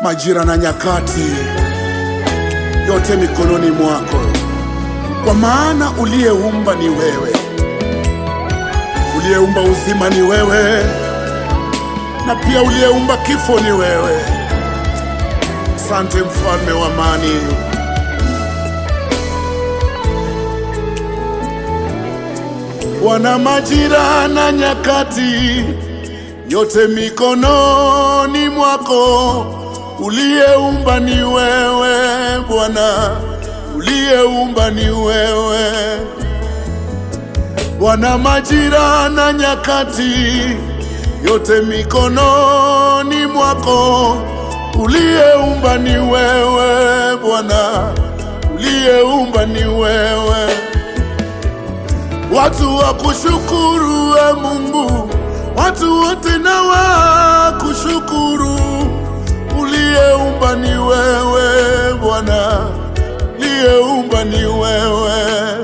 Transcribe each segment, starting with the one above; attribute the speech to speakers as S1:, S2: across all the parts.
S1: majira na nyakati, yote mikononi mwako, kwa maana uliyeumba ni wewe, uliyeumba uzima ni wewe, na pia uliyeumba kifo ni wewe. Asante mfalme wa amani. Bwana, majira na nyakati yote mikononi mwako, uliyeumba ni wewe Bwana, uliyeumba ni wewe Bwana, majira na nyakati yote mikononi mwako, uliyeumba ni wewe Bwana, uliyeumba ni wewe watu wa kushukuru we Mungu, watu wote na wa kushukuru. Uliyeumba ni wewe Bwana, uliyeumba ni wewe.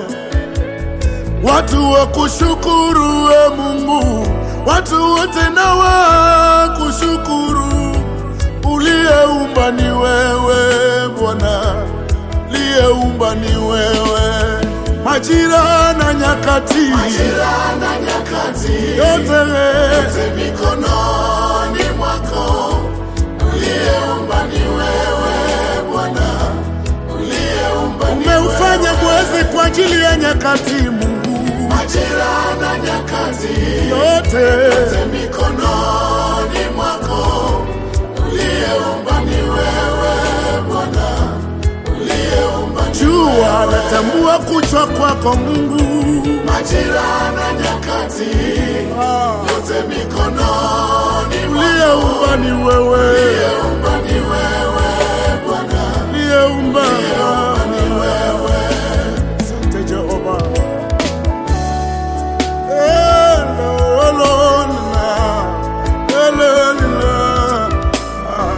S1: Watu wa kushukuru we Mungu, watu wote na wa kushukuru. Uliyeumba ni wewe Bwana, uliyeumba ni wewe majira na nyakati,
S2: Majira na nyakati
S1: yote
S2: yote mikononi mwako, uliyeumba ni wewe Bwana, uliyeumba ni
S1: umeufanya
S2: wewe.
S1: mwezi kwa ajili ya nyakati. Mungu
S2: Majira na nyakati
S1: yote
S2: yote mikononi mwako, uliyeumba ni wewe Bwana, uliyeumba ni
S1: jua natambua kuchwa kwako Mungu.
S2: majira na nyakati
S1: Ah,
S2: yote mikononi mwako.
S1: uliyeumba ni wewe,
S2: Uliyeumba ni wewe Bwana,
S1: uliyeumba
S2: ni wewe.
S1: Asante Jehova. Elolona, elolina. Ah.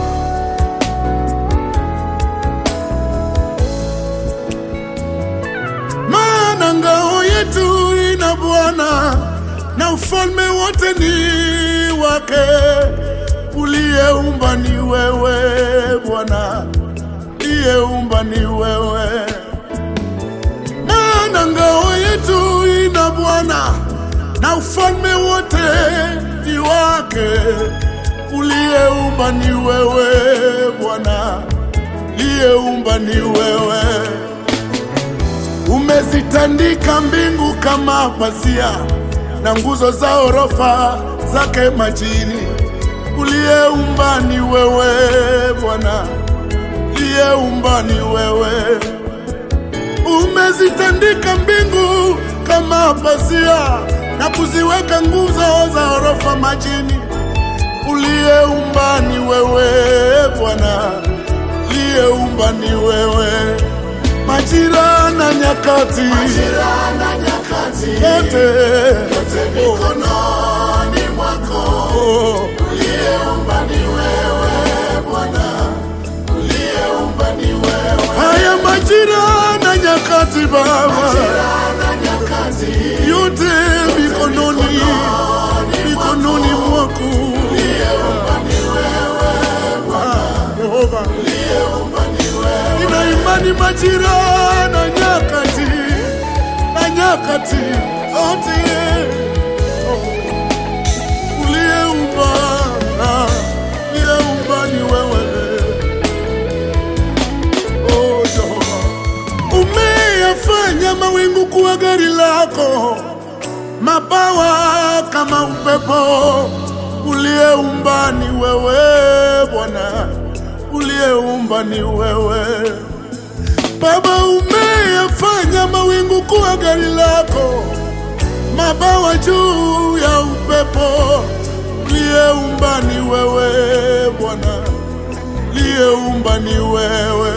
S1: maana ngao yetu ina Bwana na ufalme wote ni wake. Uliyeumba ni wewe Bwana, uliyeumba ni wewe. Maana ngao yetu ina Bwana na ufalme wote ni wake. Uliyeumba ni wewe Bwana, uliyeumba ni wewe. Umezitandika mbingu kama pazia na nguzo za orofa zake majini. Uliyeumba ni wewe Bwana, uliyeumba ni wewe. Umezitandika mbingu kama pazia na kuziweka nguzo za orofa majini. Uliyeumba ni wewe Bwana, uliyeumba ni wewe. Majira na nyakati
S2: Majira na nyakati
S1: yote
S2: yote mikononi mwako,
S1: oh,
S2: uliyeumba ni wewe Bwana, uliyeumba ni wewe.
S1: haya majira na nyakati Baba,
S2: Majira na nyakati
S1: yote mikononi mikononi mwako
S2: uliyeumba ni wewe
S1: Ah, Yehova.
S2: uliyeumba ni wewe.
S1: Nina imani majira na nyakati na nyakati yote uliyeumba ah, uliyeumba ni wewe oh, Jehova. Umeyafanya mawingu kuwa gari lako, mabawa kama upepo. Uliyeumba ni wewe Bwana, uliyeumba ni wewe Baba. Umeyafanya mawingu kuwa gari lako, mabawa juu ya upepo. Uliyeumba ni wewe Bwana, uliyeumba ni wewe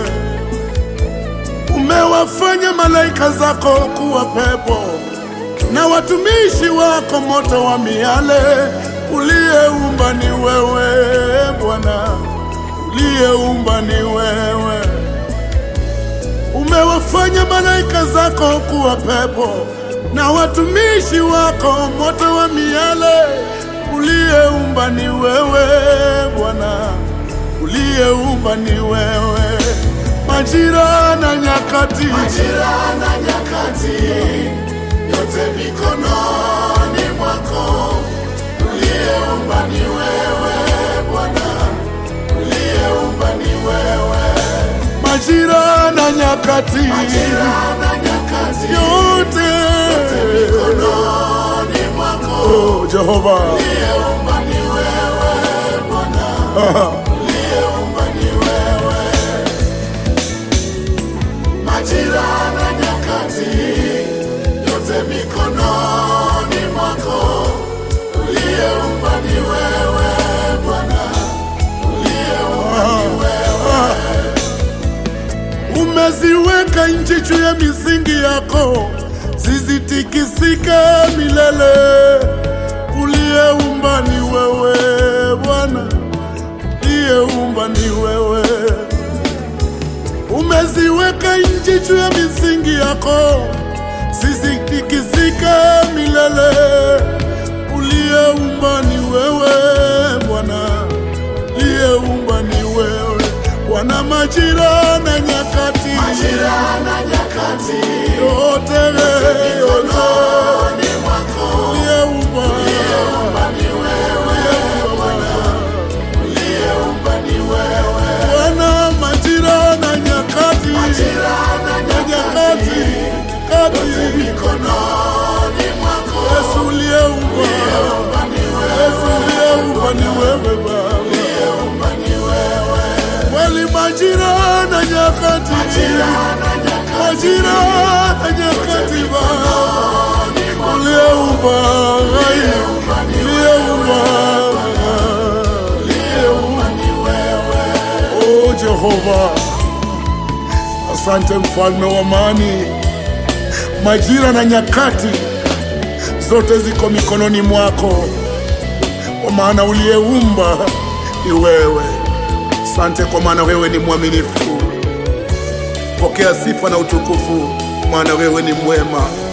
S1: umewafanya malaika zako kuwa pepo na watumishi wako moto wa miale. Uliyeumba ni wewe Bwana, uliyeumba ni wewe. Umewafanya malaika zako kuwa pepo na watumishi wako moto wa miale. Uliyeumba ni wewe Bwana, uliyeumba ni wewe, majira na nyakati,
S2: Majira na nyakati yote mikononi mwako, uliyeumba ni wewe Bwana, uliyeumba ni wewe.
S1: majira na nyakati,
S2: Majira na nyakati
S1: yote
S2: mikononi mwako,
S1: oh, Jehova
S2: uliyeumba ni wewe Bwana, uliyeumba ni wewe. Majira na nyakati yote mikononi mwako, uliyeumba ni wewe Bwana, uliyeumba ni wewe.
S1: umeziweka nchi juu ya misingi yako, zisitikisike milele. Uliyeumba ni wewe Bwana, uliyeumba ni wewe. Umeziweka nchi juu ya misingi yako, zisitikisike milele. Uliyeumba ni wewe Bwana, uliyeumba ni wewe Bwana, majira na nyakati
S2: Majira na nyakati
S1: yote yote
S2: mikononi mwako,
S1: uliyeumba
S2: uliyeumba ni wewe Bwana, uliyeumba ni wewe.
S1: Bwana, majira na nyakati
S2: Majira na
S1: na nyakati
S2: nyakati
S1: kati
S2: mikononi mwako,
S1: Yesu uliyeumba
S2: uliyeumba ni wewe,
S1: Yesu uliyeumba ni wewe Baba,
S2: uliyeumba ni wewe.
S1: kweli majira na nyakati
S2: Majira na nyakati
S1: majira na nyakati Baba uliyeumba
S2: uliyeumba ni
S1: uliyeumba
S2: uliyeumba ni wewe.
S1: Oh Jehova, asante mfalme wa amani. Majira na nyakati zote ziko mikononi mwako, kwa maana uliyeumba ni wewe. Asante kwa maana wewe ni mwaminifu. Pokea sifa na utukufu, maana wewe ni mwema.